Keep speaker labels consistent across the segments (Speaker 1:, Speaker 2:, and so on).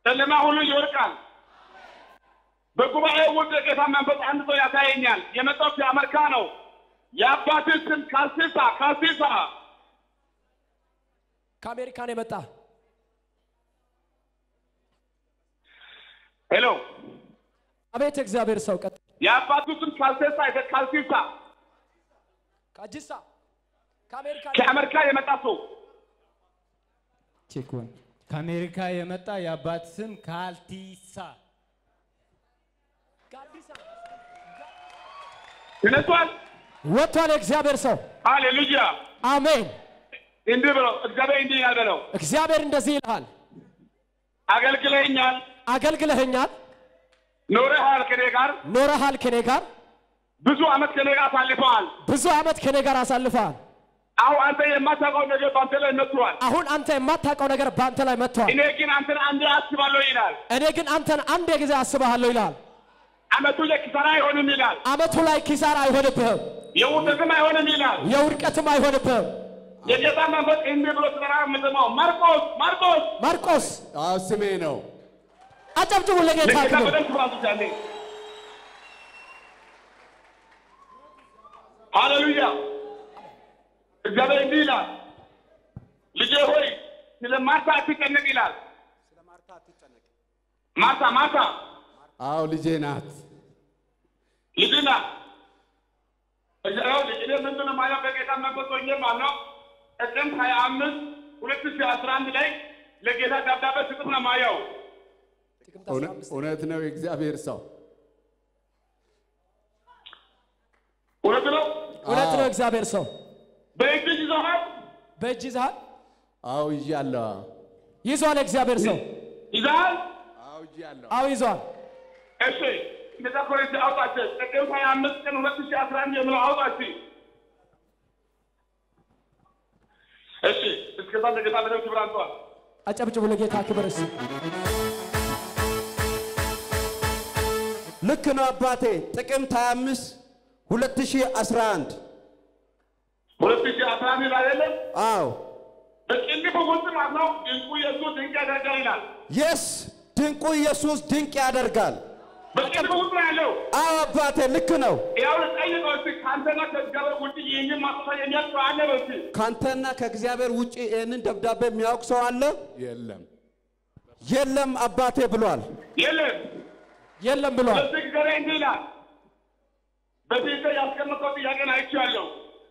Speaker 1: ጨለማ ሁሉ ይወድቃል። በጉባኤ ውስጥ የጌታ መንፈስ አንድ ሰው ያሳየኛል። የመጣው ከአሜሪካ ነው። የአባትን ስም ካሲሳ ካሲሳ
Speaker 2: ከአሜሪካን የመጣ
Speaker 1: ሄሎ
Speaker 2: አቤት እግዚአብሔር ሰው ቀጥ
Speaker 1: የአባቱ ስም ካልሴሳ ካልሲሳ
Speaker 2: ከአጂሳ ከአሜሪካን
Speaker 1: ከአሜሪካ የመጣ ሰው
Speaker 3: ቼክዋን ከአሜሪካ የመጣ የአባት ስም ካልቲሳ
Speaker 2: ከአዲስ አበባ
Speaker 1: ተነስቷል።
Speaker 2: ወጥቷል። የእግዚአብሔር ሰው
Speaker 1: ሃሌሉያ
Speaker 2: አሜን።
Speaker 1: እንዲህ ብለው እግዚአብሔር እንዲህ ይላል በለው
Speaker 2: እግዚአብሔር እንደዚህ ይልሃል፣
Speaker 1: አገልግለኛል፣
Speaker 2: አገልግለኸኛል፣
Speaker 1: ኖረሃል፣ ከኔ ጋር
Speaker 2: ኖረሃል፣ ከኔ ጋር
Speaker 1: ብዙ ዓመት ከኔ ጋር አሳልፈዋል።
Speaker 2: ብዙ ዓመት ከኔ ጋር አሳልፈሃል።
Speaker 1: አሁን አንተ የማታውቀው ነገር በአንተ ላይ መጥቷል።
Speaker 2: አሁን አንተ የማታውቀው ነገር በአንተ ላይ መጥቷል።
Speaker 1: እኔ ግን አንተን አንዴ አስባለሁ ይላል።
Speaker 2: እኔ ግን አንተን አንድ ጊዜ አስብሃለሁ ይልሃል።
Speaker 1: ዓመቱ ለኪሳራ አይሆንም ይላል።
Speaker 2: ዓመቱ ላይ ኪሳራ አይሆንብህም፣
Speaker 1: የውድቅም አይሆንም ይላል።
Speaker 2: የውድቀትም አይሆንብህም።
Speaker 1: የጌታ መንፈስ እንዲህ ብሎ ሲጠራ የምሰማው ማርቆስ ማርቆስ
Speaker 2: ማርቆስ
Speaker 4: አዎ ስሜ ነው።
Speaker 2: አጨብጭቡ ለጌታ
Speaker 1: ለጌታ
Speaker 2: ክብር።
Speaker 1: በደንብ ስራሱ ያለ ሃሌሉያ። እግዚአብሔር እንዲህ ይላል፣ ልጄ ሆይ ስለ ማርታ አትጨነቅ ይላል። ማርታ ማርታ
Speaker 4: አዎ ልጄ ናት።
Speaker 1: ልጅ ናት። እኔ ምንድን ነው ማለት በጌታ መንፈስ ሆኜ ማለት ነው ጥቅምት ሀያ አምስት ሁለት ሺህ አስራ አንድ ላይ ለጌታ ደብዳቤ ስጥፍ ነው ማየው
Speaker 4: እውነ- እውነት ነው የእግዚአብሔር ሰው
Speaker 1: እውነት ነው።
Speaker 2: እውነት ነው። እግዚአብሔር ሰው
Speaker 1: በእጅ ይዘዋል
Speaker 2: በእጅ ይዘሃል፣
Speaker 4: አዎ ይዣለሁ።
Speaker 2: ይዟል። እግዚአብሔር ሰው
Speaker 1: ይዘሃል።
Speaker 4: አዎ ይዣለሁ።
Speaker 2: አዎ ይዟል።
Speaker 1: እሺ እንደዛ ኮሬንት አውጣቸው። ጥቅምት ሀያ አምስት ቀን ሁለት ሺህ አስራ አንድ የምለው አውጣችሁ። እሺ እስከዛ ለጌታ በደንብ ክብር አንተዋል።
Speaker 2: አጨብጭቡ ለጌታ ክብር። እስኪ
Speaker 5: ልክ ነው አባቴ። ጥቅምት 25 2011
Speaker 1: ሁለት ሺህ አስራ አንድ ላይ አይደለም
Speaker 5: አዎ
Speaker 1: በቅንፍ ውስጥ ማለት ነው ድንቁ ኢየሱስ ድንቅ ያደርጋል ይላል።
Speaker 5: የስ ድንቁ ኢየሱስ ድንቅ ያደርጋል።
Speaker 1: በቅንፍ ውስጥ ነው ያለው።
Speaker 5: አዎ አባቴ ልክ ነው።
Speaker 1: ያው ጠይቀው እስኪ ከአንተና ከእግዚአብሔር ውጭ ይህንን ማስፋ የሚያውቅ ሰው አለ በል እስኪ።
Speaker 5: ካንተና ከእግዚአብሔር ውጪ ይህንን ደብዳቤ የሚያውቅ ሰው አለ?
Speaker 4: የለም
Speaker 5: የለም አባቴ ብሏል።
Speaker 1: የለም።
Speaker 2: የለም ብሏል።
Speaker 1: ስለዚህ እግዚአብሔር እንዲህ ይላል፣ በፊት ያስቀመጠው ጥያቄን አይቼዋለሁ።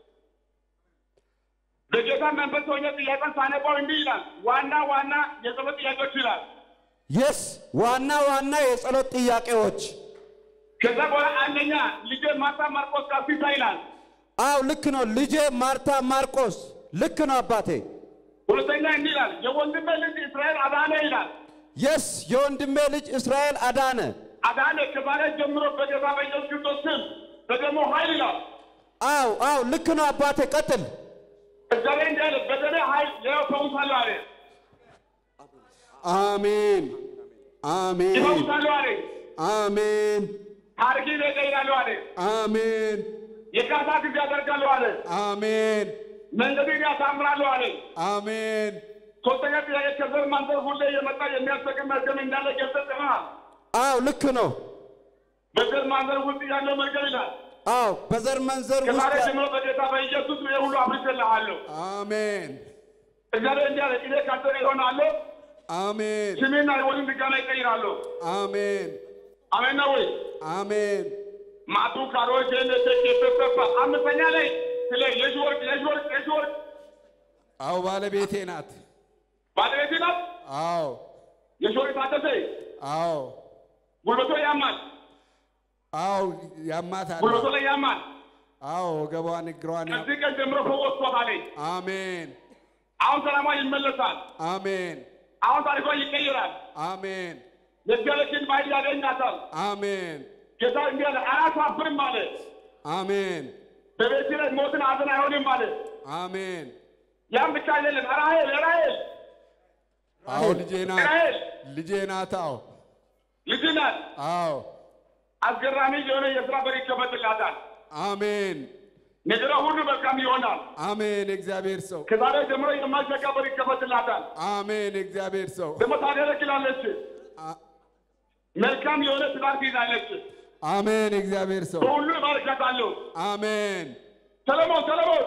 Speaker 1: በጌታ መንፈስ ሆኜ ጥያቄን ሳነባው እንዲህ ይላል፣ ዋና ዋና የጸሎት ጥያቄዎች ይላል።
Speaker 5: የስ ዋና ዋና የጸሎት ጥያቄዎች
Speaker 1: ከዛ በኋላ አንደኛ ልጄ ማርታ ማርቆስ ካፊሳ ይላል።
Speaker 5: አዎ ልክ ነው። ልጄ ማርታ ማርቆስ ልክ ነው አባቴ።
Speaker 1: ሁለተኛ እንዲህ ይላል፣ የወንድሜ ልጅ እስራኤል አዳነ ይላል።
Speaker 5: የስ የወንድሜ ልጅ እስራኤል አዳነ።
Speaker 1: አዳነ ከዛሬ ጀምሮ በጌታ በኢየሱስ ክርስቶስ ስም በደሙ ኃይል ይላል።
Speaker 5: አዎ አዎ ልክ ነው አባቴ። ቀጥል።
Speaker 1: እግዚአብሔር እንዲህ አለ፣ በደሜ ኃይል ይኸው እፈውሳለሁ አለ።
Speaker 4: አሜን አሜን
Speaker 1: ይፈውሳለሁ አለ።
Speaker 4: አሜን
Speaker 1: ታሪክን እቀይራለሁ አለ።
Speaker 4: አሜን
Speaker 1: የካሳ ጊዜ አደርጋለሁ አለ።
Speaker 4: አሜን
Speaker 1: መንገድን ያሳምራለሁ አለ።
Speaker 4: አሜን
Speaker 1: ሶስተኛ ጥያቄ ከዘር ማንዘር ሁሌ የመጣ የሚያስጠቅም መርገም እንዳለ ገልጸጥናል።
Speaker 5: አዎ ልክ ነው።
Speaker 1: በዘር ማንዘር ውስጥ ያለው መርገም ይላል።
Speaker 5: አዎ በዘር መንዘር
Speaker 1: ከዛሬ
Speaker 5: ውስጥ
Speaker 1: ጀምሮ በጌታ በኢየሱስ ይሄ ሁሉ አብርቼልሃለሁ።
Speaker 4: አሜን
Speaker 1: እግዚአብሔር እንዲህ አለ፣ እኔ ካንተ ጋር እሆናለሁ፣
Speaker 4: አሜን
Speaker 1: ስሜና የወልን ድጋና ይቀይራለሁ።
Speaker 4: አሜን
Speaker 1: አሜን ነው ወይ?
Speaker 4: አሜን
Speaker 1: ማቱ ካሮች ቴኬፔፐ አምስተኛ ላይ ስለ የሽ ወርቅ የሽ ወርቅ የሽ ወርቅ
Speaker 4: አዎ ባለቤቴ ናት
Speaker 1: ባለቤት ናት።
Speaker 4: አዎ
Speaker 1: የሽ ወርቅ ታደሰ
Speaker 4: አዎ
Speaker 1: ጉልበቶ ያማል፣
Speaker 4: አዎ ያማታል
Speaker 1: ጉልበቶ ላይ ያማል።
Speaker 4: አዎ ወገቧን እግሯን ያ-
Speaker 1: ከዚህ ቀን ጀምሮ ፈወስኳታል።
Speaker 4: አሜን
Speaker 1: አሁን ሰላሟ ይመለሳል።
Speaker 4: አሜን
Speaker 1: አሁን ታሪኳ ይቀይራል።
Speaker 4: አሜን
Speaker 1: የእግዚአብሔርን ባይል ያገኛታል።
Speaker 4: አሜን
Speaker 1: ጌታ እንዲህ አለ፣ አያሳፍርም አለ።
Speaker 4: አሜን
Speaker 1: በቤት ላይ ሞትን ሐዘን አይሆንም አለ።
Speaker 4: አሜን
Speaker 1: ያም ብቻ አይደለም። ራሔል ራሔል
Speaker 4: አዎ ልጄ ናት
Speaker 1: ራሔል
Speaker 4: ልጄ ናት አዎ
Speaker 1: ልጅ ናት።
Speaker 4: አዎ
Speaker 1: አስገራሚ የሆነ የስራ በር ይከፈትላታል።
Speaker 4: አሜን
Speaker 1: ነገሯ ሁሉ መልካም ይሆናል።
Speaker 4: አሜን የእግዚአብሔር ሰው
Speaker 1: ከዛሬ ጀምሮ የማይዘጋ በር ይከፈትላታል።
Speaker 4: አሜን የእግዚአብሔር ሰው
Speaker 1: ደግሞ ታገለግላለች።
Speaker 4: አ-
Speaker 1: መልካም የሆነ ትዳር ትይዛለች።
Speaker 4: አሜን። እግዚአብሔር ሰው
Speaker 1: በሁሉ እባርካታለሁ።
Speaker 4: አሜን።
Speaker 1: ሰለሞን ሰለሞን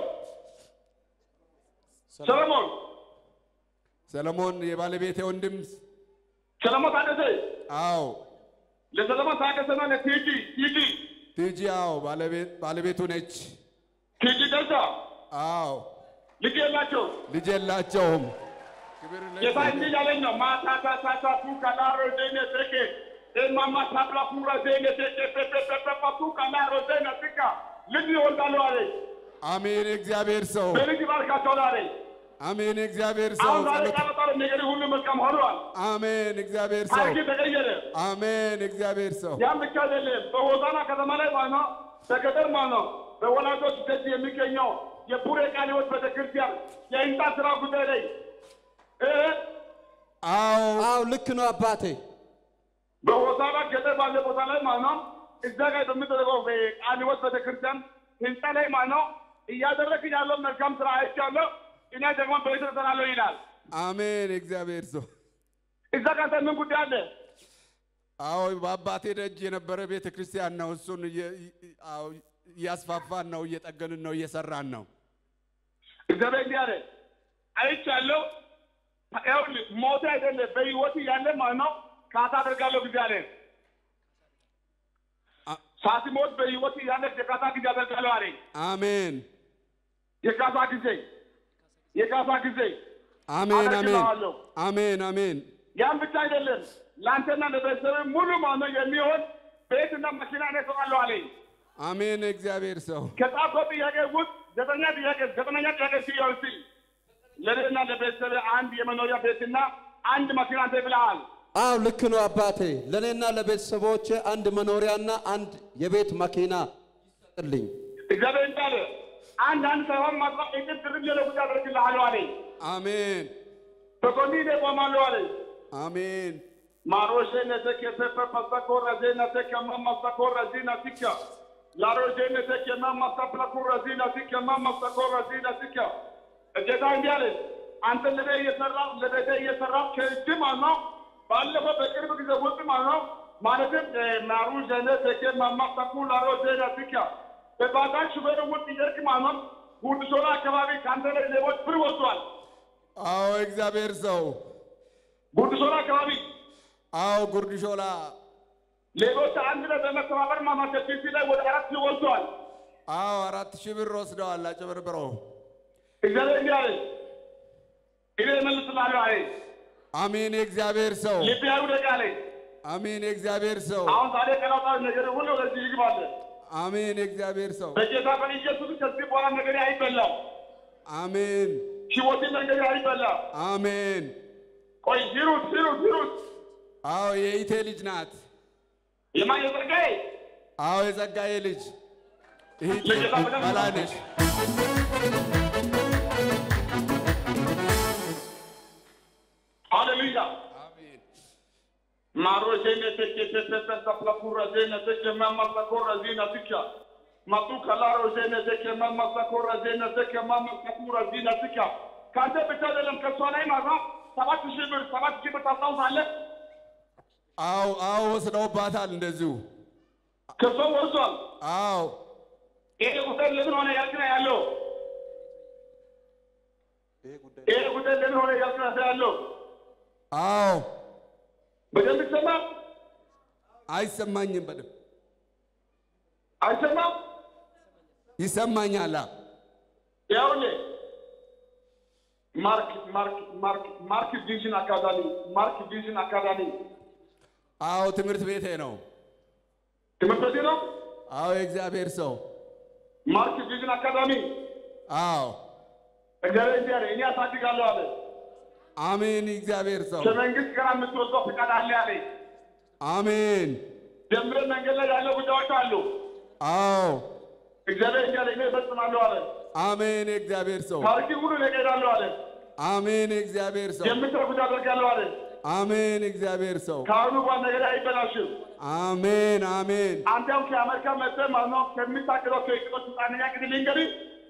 Speaker 1: ሰለሞን
Speaker 4: ሰለሞን የባለቤቴ ወንድም
Speaker 1: ሰለሞን ታደሰ
Speaker 4: አዎ
Speaker 1: ለሰለሞን ታደሰና ለቲጂ ቲጂ
Speaker 4: ቲጂ አዎ ባለቤት ባለቤቱ ነች።
Speaker 1: ቲጂ ደሳ
Speaker 4: አዎ
Speaker 1: ልጅ የላቸው
Speaker 4: ልጅ የላቸውም። ክብር
Speaker 1: ጌታ
Speaker 4: ለእግዚአብሔር።
Speaker 1: እንዲህ ያለኝ ነው። ማታታታታ ፉካላሮ ዜነ ቴኬ ኤማማ ታብላ ፉራ ዜነ ቴኬ ፔፔፔፔፓ ፉካላሮ ዜነ ትካ ልጅ ይወልዳሉ አለኝ።
Speaker 4: አሜን። የእግዚአብሔር ሰው
Speaker 1: በልጅ ባርካቸዋል አለኝ።
Speaker 4: አሜን። የእግዚአብሔር ሰው
Speaker 1: አሁን ዛሬ
Speaker 4: ጸሎት
Speaker 1: ቃበጣ ነገር ሁሉ መልካም ሆኗል።
Speaker 4: አሜን። እግዚአብሔር ሰው
Speaker 1: ታሪክ ተቀየረ።
Speaker 4: አሜን። እግዚአብሔር ሰው
Speaker 1: ያም ብቻ አይደለም። በሆሳና ከተማ ላይ ማለት ነው፣ በገጠር ማለት ነው፣ በወላጆች ደጅ የሚገኘው የቡሬ ቃለ ሕይወት ቤተክርስቲያን የህንፃ ስራ ጉዳይ ላይ እ
Speaker 4: አዎ
Speaker 5: አዎ ልክ ነው አባቴ።
Speaker 1: በሆሳና ገጠር ባለ ቦታ ላይ ማለት ነው፣ እዛ ጋር በሚደረገው ቃለ ሕይወት ቤተክርስቲያን ህንፃ ላይ ማለት ነው እያደረግን ያለው መልካም ስራ አይቻለሁ። እኔ ደግሞ በቤት እሰራለሁ ይላል።
Speaker 4: አሜን። የእግዚአብሔር ሰው
Speaker 1: እዛ ጋር አንተ ምን ጉዳይ አለ?
Speaker 4: አዎ በአባቴ ደጅ የነበረ ቤተ ክርስቲያን ነው። እሱን እየ- አዎ እያስፋፋን ነው፣ እየጠገንን ነው፣ እየሰራን ነው።
Speaker 1: እግዚአብሔር እንዲህ አለ አይቻለሁ። ይኸውልህ ሞት አይደለም በህይወት ያለ ማለት ነው ካሳ አደርጋለሁ ጊዜ አለ።
Speaker 4: አ-
Speaker 1: ሳትሞት በህይወት ያለ የካሳ ጊዜ አደርጋለሁ አለ።
Speaker 4: አሜን
Speaker 1: የካሳ ጊዜ የካሳ ጊዜ
Speaker 4: አሜን አሜን
Speaker 1: አደርግልሃለሁ።
Speaker 4: አሜን አሜን
Speaker 1: ያን ብቻ አይደለም ለአንተና ለቤተሰብ ሙሉ ማለት ነው የሚሆን ቤትና መኪና እኔ እሰጣለሁ አለኝ።
Speaker 4: አሜን። እግዚአብሔር ሰው
Speaker 1: ከጻፈው ጥያቄ ውስጥ ዘጠኛ ጥያቄ ዘጠነኛ ጥያቄ ሲሆን ሲ ለእኔና ለቤተሰብ አንድ የመኖሪያ ቤትና አንድ መኪና አንተ ብለሃል።
Speaker 5: አዎ ልክ ነው አባቴ። ለእኔና ለቤተሰቦቼ አንድ መኖሪያና አንድ የቤት መኪና ይሰጥልኝ።
Speaker 1: እግዚአብሔር እንዳለ አንድ አንድ ሳይሆን ማጥፋት እቅድ ድርብ የለ ጉዳይ አደርግልሃለሁ አለኝ።
Speaker 4: አሜን
Speaker 1: በጎኒ እኔ እቆማለሁ አለኝ።
Speaker 4: አሜን
Speaker 1: ማሮሼ ነተከ ፔፐ ፐሰኮረ ዜነተከ መመሰኮረ ዚነቲከ ላሮሼ ነተከ መመሰፕለኩረ ዚነቲከ መመሰኮረ ዚነቲከ ጌታ እንዲህ አለ አንተ ለቤ እየሰራ ለቤተ እየሰራ ከእጅ ማለት ነው ባለፈው በቅርብ ጊዜ ውስጥ ማለት ነው ማለትም ማሩ ዜነተከ መመሰኩ ላሮ ዜነቲከ በባጃጅ ሹፌር ውስጥ እየሄድክ ማለት ነው ጉድሾላ አካባቢ ከአንተ ላይ ሌቦች ብር ወስዷል።
Speaker 4: አዎ እግዚአብሔር ሰው
Speaker 1: ጉድሾላ አካባቢ
Speaker 4: አዎ ጉርድ ሾላ
Speaker 1: ሌሎች አንድ ላይ በመተባበር ማማከል ፒሲ ላይ ወደ አራት ሺህ ወስደዋል።
Speaker 4: አዎ አራት ሺህ ብር ወስደዋል አጭበርብረው
Speaker 1: እግዚአብሔር እንዲህ አለ፣ እኔ እመልስልሃለሁ አለ።
Speaker 4: አሜን የእግዚአብሔር ሰው
Speaker 1: ልብ ያውደቅ አለ።
Speaker 4: አሜን የእግዚአብሔር ሰው
Speaker 1: አሁን ዛሬ ቀናውጣ ነገር ሁሉ ወደዚህ ይግባል።
Speaker 4: አሜን የእግዚአብሔር ሰው
Speaker 1: በጌታ በኢየሱስ ከዚህ በኋላ ነገር አይበላም።
Speaker 4: አሜን
Speaker 1: ሕይወት ነገር አይበላም።
Speaker 4: አሜን
Speaker 1: ቆይ ሂሩት ሂሩት ሂሩት
Speaker 4: አዎ የኢቴ ልጅ ናት
Speaker 1: የማን የጸጋዬ
Speaker 4: አዎ የጸጋዬ ልጅ ይህ
Speaker 1: ለጌታ በደንብ
Speaker 4: በላነሽ
Speaker 1: ሃሌሉያ
Speaker 4: አሜን
Speaker 1: ማሮ ዜነ ተከ ተከ ተፈለኩረ ዜነ ተከ መመሰኮረ ዜነ ትከ መጡ ከላሮ ዜነ ተከ መመሰኮረ ዜነ ተከ መመሰኮረ ዜነ ትከ ከአንተ ብቻ አይደለም ከእሷ ላይ ማለት ነው ሰባት ሺህ ብር ሰባት ሺህ ብር ታስታውሳለህ?
Speaker 4: አዎ አዎ ወስደውባታል እንደዚሁ
Speaker 1: ከእሷ ወርሷል።
Speaker 4: አዎ
Speaker 1: ይሄ ጉዳይ ለምን ሆነ ያልክ ነው ያለው። ይሄ ጉዳይ ለምን ሆነ ያልክ ነው ያለው።
Speaker 4: አዎ
Speaker 1: በደንብ ይሰማል
Speaker 4: አይሰማኝም በደምብ
Speaker 1: አይሰማም?
Speaker 4: ይሰማኛል
Speaker 1: ይኸውልህ ማርክ ማርክ ማርክ ማርክ ቪዥን አካዳሚ ማርክ ቪዥን አካዳሚ
Speaker 4: አዎ ትምህርት ቤቴ ነው
Speaker 1: ትምህርት ቤት ነው።
Speaker 4: አዎ የእግዚአብሔር ሰው
Speaker 1: ማርክ ቪዥን አካዳሚ
Speaker 4: አዎ
Speaker 1: እግዚአብሔር እንዲህ አለ፣ እኔ አሳድጋለሁ አለ።
Speaker 4: አሜን የእግዚአብሔር ሰው
Speaker 1: ከመንግስት ጋር የምትወስደው ፍቃድ አለ አለ።
Speaker 4: አሜን
Speaker 1: ጀምረን መንገድ ላይ ያለው ጉዳዮች አሉ።
Speaker 4: አዎ
Speaker 1: እግዚአብሔር እንዲህ አለ፣ እኔ እፈጽማለሁ አለ።
Speaker 4: አሜን የእግዚአብሔር ሰው
Speaker 1: ታሪክ ሁሉ እኔ እቀይራለሁ አለ።
Speaker 4: አሜን የእግዚአብሔር ሰው
Speaker 1: የምትረጉት አደርጋለሁ አለ።
Speaker 4: አሜን የእግዚአብሔር ሰው
Speaker 1: ከአሁኑ በኋላ ነገር አይበላሽም።
Speaker 4: አሜን አሜን
Speaker 1: አንተ ያው ከአሜሪካ መጥተህ ማለት ነው ከሚታቅደው ከእቅዶች ውስጥ አንደኛ ቅድ ልንገርህ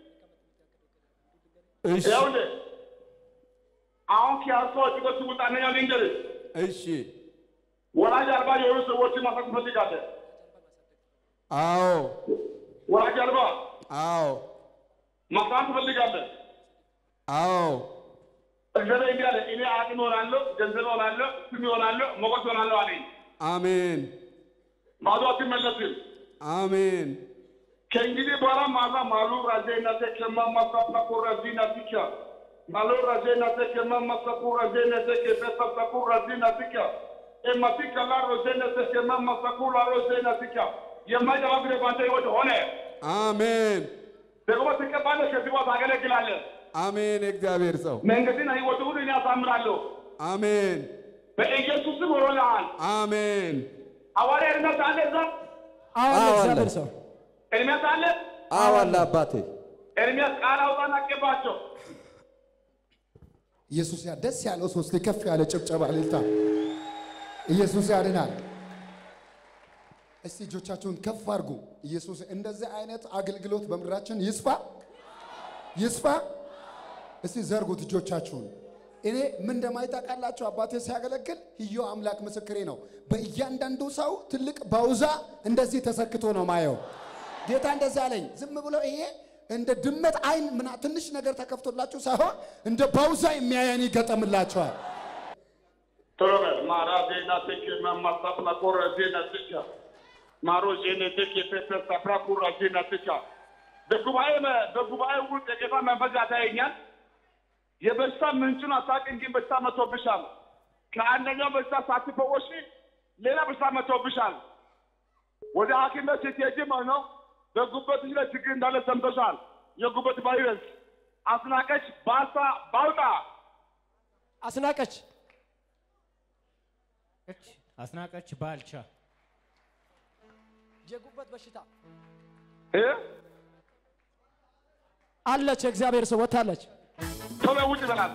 Speaker 4: እሺ
Speaker 1: ይኸውልህ አሁን ከያዝከው እቅዶች ውስጥ አንደኛው ልንገርህ
Speaker 4: እሺ
Speaker 1: ወላጅ አልባ የሆኑ ሰዎችን ማሳቅ ትፈልጋለህ?
Speaker 4: አዎ
Speaker 1: ወላጅ አልባ
Speaker 4: አዎ
Speaker 1: ማሳቅ ትፈልጋለህ?
Speaker 4: አዎ
Speaker 1: እግዚአብሔር እንዲህ አለ፣ እኔ አቅም እሆናለሁ፣ ገንዘብ እሆናለሁ፣ ስም እሆናለሁ፣ ሞገስ እሆናለሁ አለኝ።
Speaker 4: አሜን
Speaker 1: ባዶ አትመለስም።
Speaker 4: አሜን
Speaker 1: ከእንግዲህ በኋላ ማዛ ማሉ ራዜና ተከማ ማሳሳኩ ራዚና ትካ ማሉ ራዜና ተከማ ማሳኩ ራዜና ተከ በሳሳኩ ራዚና ትካ ኤማቲካ ላ ሮዜና ተከማ ማሳኩ ላ ሮዜና ትካ የማይገባ ግን ባንተ ህይወት ሆነ።
Speaker 4: አሜን
Speaker 1: ደግሞ ትቀባለህ፣ ከዚህ ቦታ ታገለግላለህ።
Speaker 4: አሜን የእግዚአብሔር ሰው
Speaker 1: መንገድና ህይወት ሁሉ እኔ አሳምራለሁ።
Speaker 4: አሜን
Speaker 1: በኢየሱስ ስም ሆኖልሃል።
Speaker 4: አሜን
Speaker 1: ሐዋርያ ኤርምያስ አለ እዛ
Speaker 2: አዎ
Speaker 5: አዎ አለ።
Speaker 2: እግዚአብሔር ሰው
Speaker 1: ኤርምያስ አለ።
Speaker 5: አዎ አለ አባቴ።
Speaker 1: ኤርምያስ ቃል አውጣና አስገባቸው።
Speaker 6: ኢየሱስ ያ ደስ ያለው ሶስት ከፍ ያለ ጭብጨባ እልልታ። ኢየሱስ ያድናል። እስቲ እጆቻችሁን ከፍ አድርጉ። ኢየሱስ እንደዚህ አይነት አገልግሎት በምድራችን ይስፋ ይስፋ። እስቲ ዘርጉት እጆቻችሁን። እኔ ምን እንደማይታወቃላችሁ አባቴ ሲያገለግል ህዮ አምላክ ምስክሬ ነው። በእያንዳንዱ ሰው ትልቅ ባውዛ እንደዚህ ተሰክቶ ነው ማየው። ጌታ እንደዚህ አለኝ። ዝም ብሎ ይሄ እንደ ድመት አይን ምና ትንሽ ነገር ተከፍቶላችሁ ሳይሆን እንደ ባውዛ የሚያየን ይገጠምላቸዋል።
Speaker 1: ቶሎ በል ማራ ዜና ትክ ማማሳፍና ኮረ ዜና ትካ ማሮ ዜና ትክ የፔፐ ሳፍራ ኩራ ዜና ትካ በጉባኤ በጉባኤ ውስጥ የጌታ መንፈስ ያታየኛል። የበሽታ ምንጩን አታውቅም፣ ግን በሽታ መጥቶብሻል። ከአንደኛው በሽታ ሳትፈወሺ ሌላ በሽታ መጥቶብሻል። ወደ ሐኪም ቤት ስትሄጂ ማለት ነው በጉበትሽ ላይ ችግር እንዳለ ሰምተሻል። የጉበት ቫይረስ አስናቀች ባሳ ባውጣ
Speaker 2: አስናቀች
Speaker 3: አስናቀች ባልቻ
Speaker 2: የጉበት በሽታ
Speaker 1: እ
Speaker 2: አለች። የእግዚአብሔር ሰው ወታለች።
Speaker 1: ቶሎ ውጭ በላት።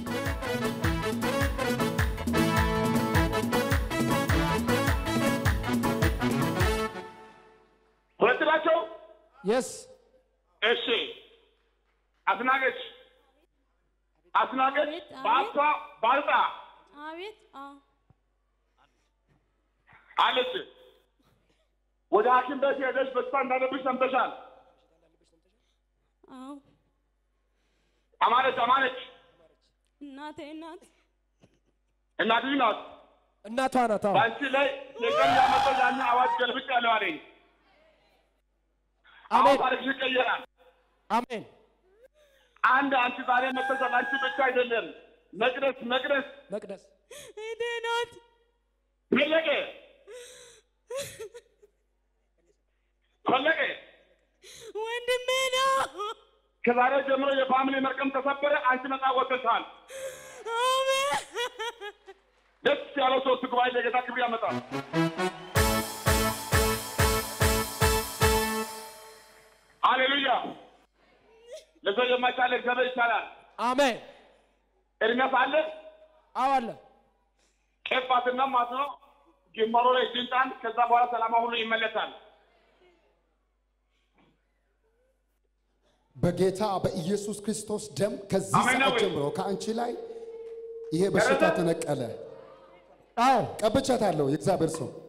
Speaker 1: ሁለት ናቸው።
Speaker 2: የስ
Speaker 1: እሺ አስናቀች አስናቀች
Speaker 7: አቤት፣ አቤት።
Speaker 1: ባልታ ባልጣ
Speaker 7: አቤት አዎ
Speaker 1: አለች። ወደ ሐኪም ቤት ሄደሽ በሽታ እንዳለብሽ ሰምተሻል።
Speaker 7: አዎ
Speaker 1: አማነች አማነች
Speaker 7: እናቴ ናት
Speaker 1: እናትሽ ናት።
Speaker 2: እናቷ ናት። አዎ
Speaker 1: በአንቺ ላይ የቀን ያመጣው ያን አዋጅ ገልብጭ ያለው አለኝ። አሁን
Speaker 2: አሜን
Speaker 1: ታሪክሽ ይቀየራል።
Speaker 2: አሜን
Speaker 1: አንድ አንቺ ዛሬ መተሻል። አንቺ ብቻ አይደለም። መቅደስ መቅደስ
Speaker 2: መቅደስ
Speaker 7: እህቴ ናት
Speaker 1: ፈለቀ ፈለቀ
Speaker 7: ወንድሜ ነው
Speaker 1: ከዛሬ ጀምሮ የፋሚሊ መርቀም ተሰበረ። አንቺ ነፃ ወጥተሻል።
Speaker 7: አሜን
Speaker 1: ደስ ያለው ሶስት ጉባኤ ለጌታ ክብር ያመጣል። ሃሌሉያ! ለሰው የማይቻል እግዚአብሔር ይቻላል።
Speaker 2: አሜን
Speaker 1: ኤርሚያስ አለ
Speaker 2: አዎ አለ።
Speaker 1: ቄፋትና ማለት ነው ጅማሮ ላይ ስልጣን ከዛ በኋላ ሰላማ ሁሉ ይመለሳል።
Speaker 6: በጌታ በኢየሱስ ክርስቶስ ደም ከዚህ
Speaker 1: አሜን
Speaker 6: ሰዓት
Speaker 1: ነው።
Speaker 6: ጀምሮ ከአንቺ ላይ ይሄ በሽታ
Speaker 1: ደረሰ?
Speaker 6: ተነቀለ።
Speaker 2: አዎ
Speaker 6: ቀብቻታለሁ። የእግዚአብሔር ሰው